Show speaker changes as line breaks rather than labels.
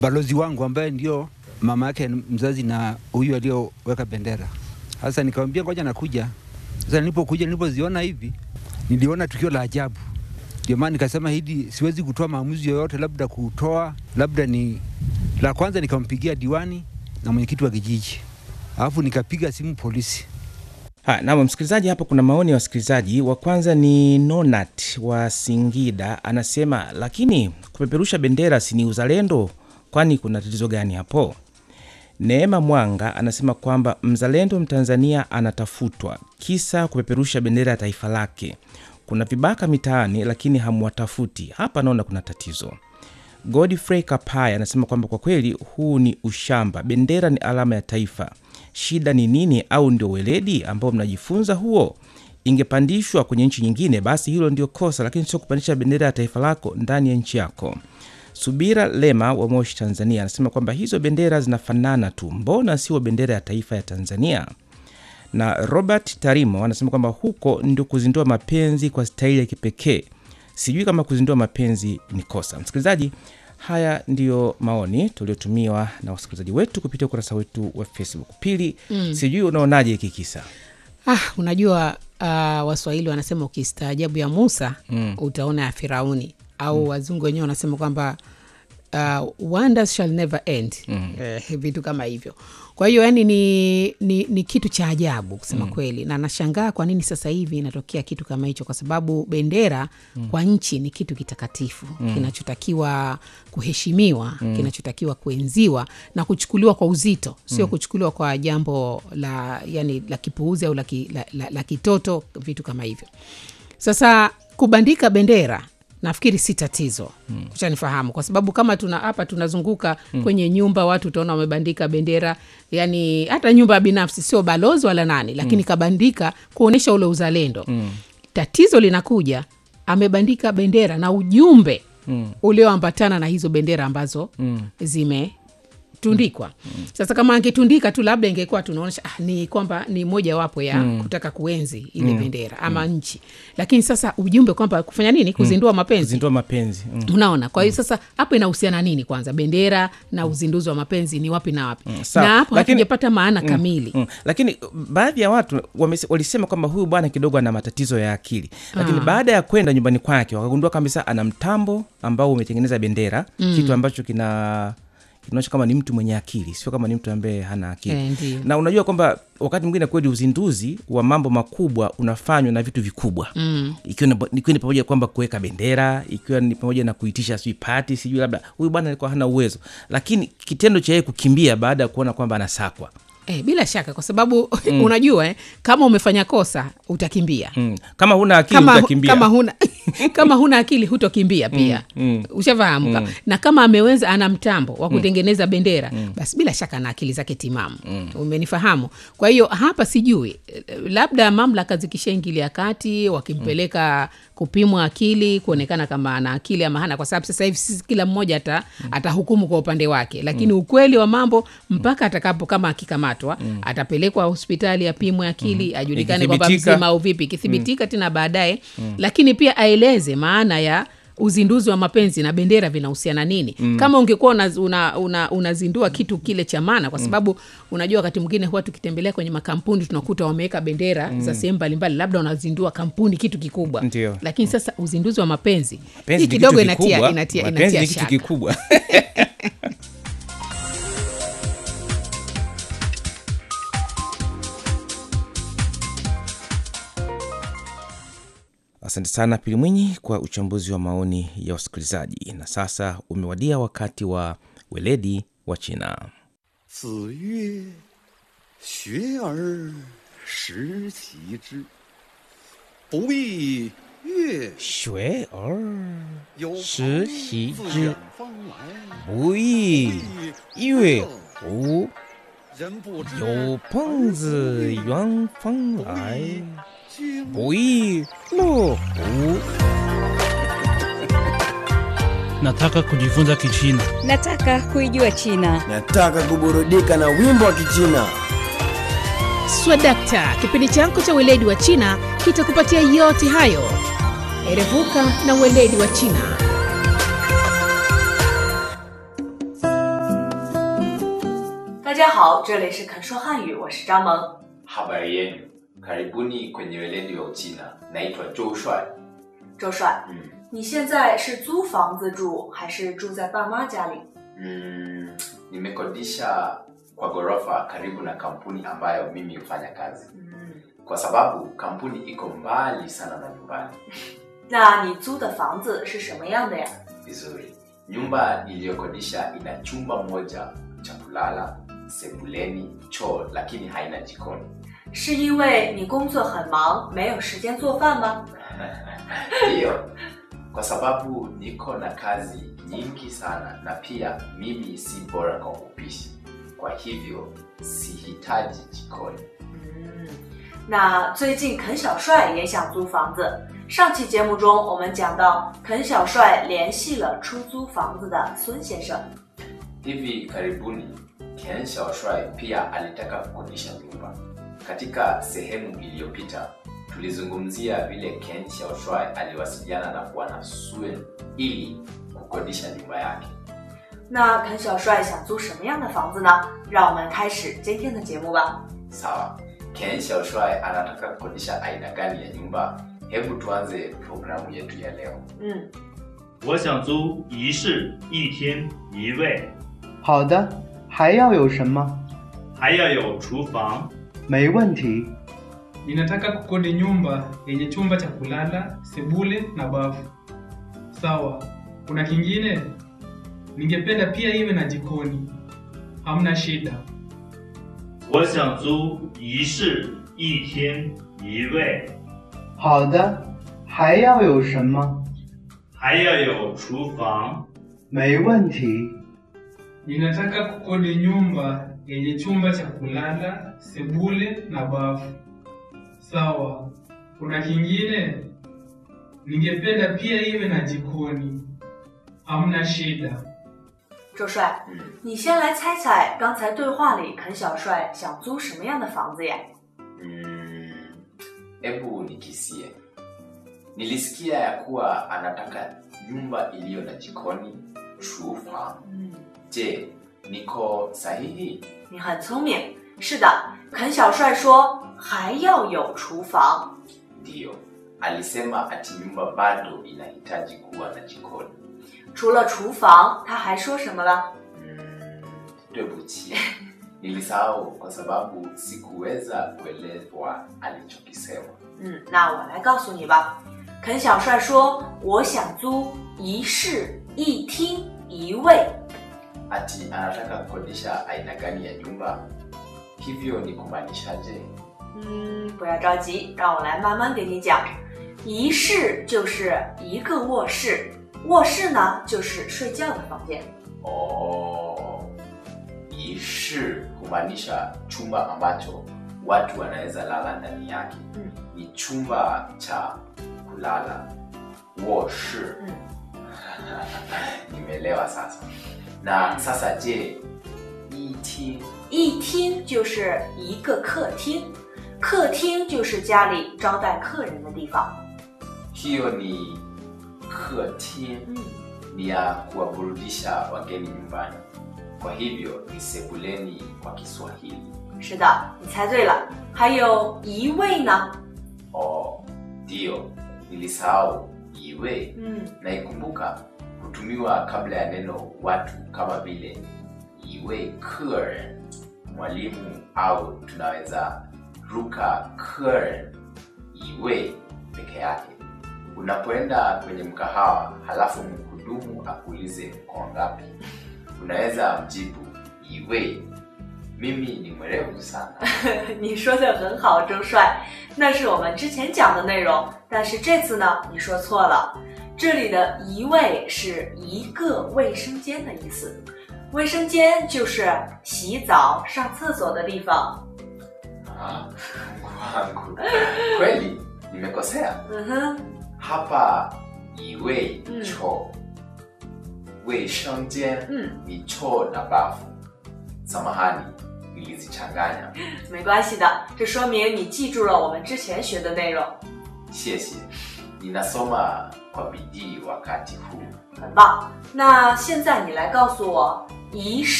balozi wangu ambaye ndio mama yake mzazi na huyu aliyoweka bendera. Sasa nikamwambia ngoja nakuja. Sasa nilipokuja, nilipoziona hivi, niliona tukio la ajabu. Ndio maana nikasema hili siwezi kutoa maamuzi yoyote, labda kutoa labda ni la kwanza. Nikampigia diwani na mwenyekiti wa kijiji, alafu nikapiga simu polisi.
Ha, naam msikilizaji, hapa kuna maoni ya wasikilizaji. Wa kwanza ni Nonat wa Singida, anasema lakini kupeperusha bendera si ni uzalendo? Kwani kuna tatizo gani hapo? Neema Mwanga anasema kwamba mzalendo Mtanzania anatafutwa kisa kupeperusha bendera ya taifa lake. Kuna vibaka mitaani, lakini hamwatafuti. Hapa naona kuna tatizo. Godfrey Kapaya anasema kwamba kwa kweli huu ni ushamba. Bendera ni alama ya taifa. Shida ni nini? Au ndio weledi ambao mnajifunza huo? Ingepandishwa kwenye nchi nyingine, basi hilo ndio kosa, lakini sio kupandisha bendera ya taifa lako ndani ya nchi yako. Subira Lema wa Moshi, Tanzania, anasema kwamba hizo bendera zinafanana tu, mbona sio bendera ya taifa ya Tanzania? Na Robert Tarimo anasema kwamba huko ndio kuzindua mapenzi kwa staili ya kipekee. Sijui kama kuzindua mapenzi ni kosa. Msikilizaji, haya ndiyo maoni tuliotumiwa na wasikilizaji wetu kupitia ukurasa wetu wa Facebook. Pili, mm. sijui unaonaje hiki kisa?
Ah, unajua uh, Waswahili wanasema ukistaajabu ya Musa mm. utaona ya Firauni au mm. wazungu wenyewe wanasema kwamba uh, wonders shall never end mm. eh, vitu kama hivyo kwa hiyo yani ni, ni, ni kitu cha ajabu kusema mm. kweli na nashangaa kwa nini sasa hivi inatokea kitu kama hicho kwa sababu bendera mm. kwa nchi ni kitu kitakatifu mm. kinachotakiwa kuheshimiwa mm. kinachotakiwa kuenziwa na kuchukuliwa kwa uzito sio mm. kuchukuliwa kwa jambo la yani la kipuuzi au la, ki, la, la, la kitoto vitu kama hivyo sasa kubandika bendera nafikiri si tatizo mm. kuchanifahamu kwa sababu kama tuna hapa tunazunguka mm. kwenye nyumba watu utaona wamebandika bendera yani hata nyumba ya binafsi sio balozi wala nani lakini mm. kabandika kuonyesha ule uzalendo mm. tatizo linakuja amebandika bendera na ujumbe mm. ulioambatana na hizo bendera ambazo mm. zime tundikwa mm. sasa kama angetundika tu labda ingekuwa tunaonyesha ah, ni kwamba ni mojawapo ya mm. kutaka kuenzi ile mm. bendera ama mm. nchi lakini sasa ujumbe kwamba kufanya nini kuzindua mapenzi
Kuzindua mapenzi mm.
unaona kwa hiyo sasa hapo inahusiana nini kwanza bendera na uzinduzi wa mapenzi ni wapi na wapi
sawa.
na hapo
Lakini-
hatujapata maana kamili
Mm. Lakini baadhi ya watu wamese- walisema kwamba huyu bwana kidogo ana matatizo ya akili, lakini baada ya kwenda nyumbani kwake wakagundua kabisa ana mtambo ambao umetengeneza bendera mm. kitu ambacho kina kinaonyesha kama ni mtu mwenye akili, sio kama ni mtu ambaye hana akili
Eh, ndio.
na unajua kwamba wakati mwingine kweli uzinduzi wa mambo makubwa unafanywa na vitu vikubwa mm. ikiwa ni- ikiwa ni pamoja kwamba kuweka bendera ikiwa ni pamoja na kuitisha sijui pati sijui labda huyu bwana alikuwa hana uwezo lakini kitendo cha yeye kukimbia baada ya kuona kwamba anasakwa
Eh, bila shaka kwa sababu mm. unajua eh, kama umefanya kosa utakimbia
mm. kama huna akili
kama,
utakimbia
kama huna kama huna akili hutokimbia pia mm, mm. ushafahamu mm. na kama ameweza ana mtambo wa kutengeneza bendera mm. basi bila shaka ana akili zake timamu mm. umenifahamu kwa hiyo hapa sijui eh, labda mamlaka zikishaingilia kati wakimpeleka kupimwa akili kuonekana kama ana akili ama hana kwa sababu sasa hivi sisi kila mmoja ata, atahukumu kwa upande wake lakini ukweli wa mambo mpaka atakapo kama akikamatwa atapelekwa hospitali apimwe akili ajulikane kwamba
Ikithibitika-
mzima au vipi ikithibitika tena baadaye lakini pia aeleze maana ya uzinduzi wa mapenzi na bendera vinahusiana nini mm. kama ungekuwa unazindua una, una, unazindua kitu kile cha maana kwa sababu unajua wakati mwingine huwa tukitembelea kwenye makampuni tunakuta wameweka bendera mm. za sehemu mbalimbali labda wanazindua kampuni kitu kikubwa
Ndio.
lakini sasa uzinduzi wa mapenzi
Mapenzi
hii
ni
kidogo
kitu
inatia,
kikubwa.
inatia,
Mapenzi
inatia
ni kitu
shaka
kikubwa asante sana pili mwinyi kwa uchambuzi wa maoni ya wasikilizaji na sasa umewadia wakati wa weledi wa china
子曰：“学而时齐之，不亦乐
学而
有
时
朋
习
自
之
远方来，
不亦乐乎
人不知
有朋自远方来
君
不亦乐乎
Nataka kujifunza Kichina.
Nataka kuijua China.
Nataka kuburudika na wimbo wa Kichina.
swadakta kipindi chako cha weledi wa china kitakupatia yote hayo erevuka na weledi wa china
家好，这里是肯说汉语，我是张萌。
Habari yenu, karibuni kwenye weledi wa Uchina. Naitwa Zhou Shuai.
周帅，
Mm.
你现在是租房子住，还是住在爸妈家里？
Mm, nimekodisha kwa ghorofa karibu na kampuni ambayo mimi hufanya kazi,
嗯，
kwa sababu kampuni iko mbali sana na nyumbani.
那你租的房子是什么样的呀？
Vizuri, nyumba niliyokodisha ina chumba moja cha kulala, sebuleni, choo, lakini haina jikoni.
是因为你工作很忙，没有时间做饭吗？
Ndiyo, kwa sababu niko na kazi nyingi sana na pia mimi si bora kwa upishi, kwa hivyo sihitaji jikoni.
嗯，那最近肯小帅也想租房子。上期节目中，我们讲到肯小帅联系了出租房子的孙先生。
Hivi karibuni Ken Xiaoshuai pia alitaka kukodisha nyumba. Katika sehemu iliyopita tulizungumzia vile Ken Xiaoshuai aliwasiliana na Bwana Suen ili kukodisha nyumba yake.
那肯小帅想租什么样的房子呢？让我们开始今天的节目吧。
Sawa, Ken Xiaoshuai anataka kukodisha aina gani ya nyumba? Hebu tuanze programu yetu ya leo.
嗯，
我想租一室一厅一卫，
好的，还要有什么？
还要有厨房。
没问题。
Ninataka kukodi nyumba yenye chumba cha kulala, sebule na bafu. Sawa, kuna kingine? Ningependa pia iwe na jikoni. Hamna shida.
我想租一室一厅一卫，
好的，还要有什么？
还要有厨房。
没问题。
Ninataka kukodi nyumba yenye chumba cha kulala, sebule na bafu. Sawa, kuna kingine? Ningependa pia iwe na jikoni. Hamna shida.
周帅，
Mm.
你先来猜猜刚才对话里肯小帅想租什么样的房子呀？
Mm, hebu nikisie. Nilisikia ya kuwa anataka nyumba iliyo na jikoni, chufa.
嗯，
Je, niko sahihi?
你很聪明。是的，肯小帅说还要有厨房。
Ndiyo, alisema ati nyumba bado inahitaji kuwa na jikoni.
除了厨房，他还说什么了？
Mm, 对不起 nilisahau kwa sababu sikuweza kuelewa alichokisema.
嗯，那我来告诉你吧。肯小帅说：“我想租一室一厅一卫。
Ati anataka kukodisha aina gani ya nyumba? Hivyo ni kumaanishaje? ”
嗯，不要着急，让我来慢慢给你讲。一室就是一个卧室，卧室呢就是睡觉的房间。
Oh, ishi humaanisha chumba ambacho watu wanaweza lala ndani yake.
Mm.
Ni chumba cha kulala, woshi.
Mm.
Nimeelewa sasa. Na sasa je, iti
一厅就是一个客厅，客厅就是家里招待客人的地方。
hiyo ni ketin
嗯，
ni ya kuwaburudisha wageni nyumbani. Kwa hivyo ni sebuleni kwa Kiswahili.
是的，你猜对了。还有一卫呢？
Oh, ndio nilisahau iwe
嗯，
naikumbuka hutumiwa kabla ya neno watu kama vile iwe keren mwalimu au tunaweza ruka keren iwe peke yake unapoenda kwenye mkahawa halafu mhudumu akuulize kwa ngapi unaweza mjibu iwe mimi ni mwerevu sana
你说的很好，周帅，那是我们之前讲的内容。但是这次呢，你说错了。这里的一卫是一个卫生间的意思，卫生间就是洗澡、上厕所的地方。
Ah, Mungu wangu kweli nimekosea
嗯哼，
hapa iwe
Mm.
choo weishangjen
嗯，
ni choo na bafu samahani nilizichanganya
没关系的，这说明你记住了我们之前学的内容，
谢谢 ninasoma kwa bidii wakati huu
很棒。那现在你来告诉我，一室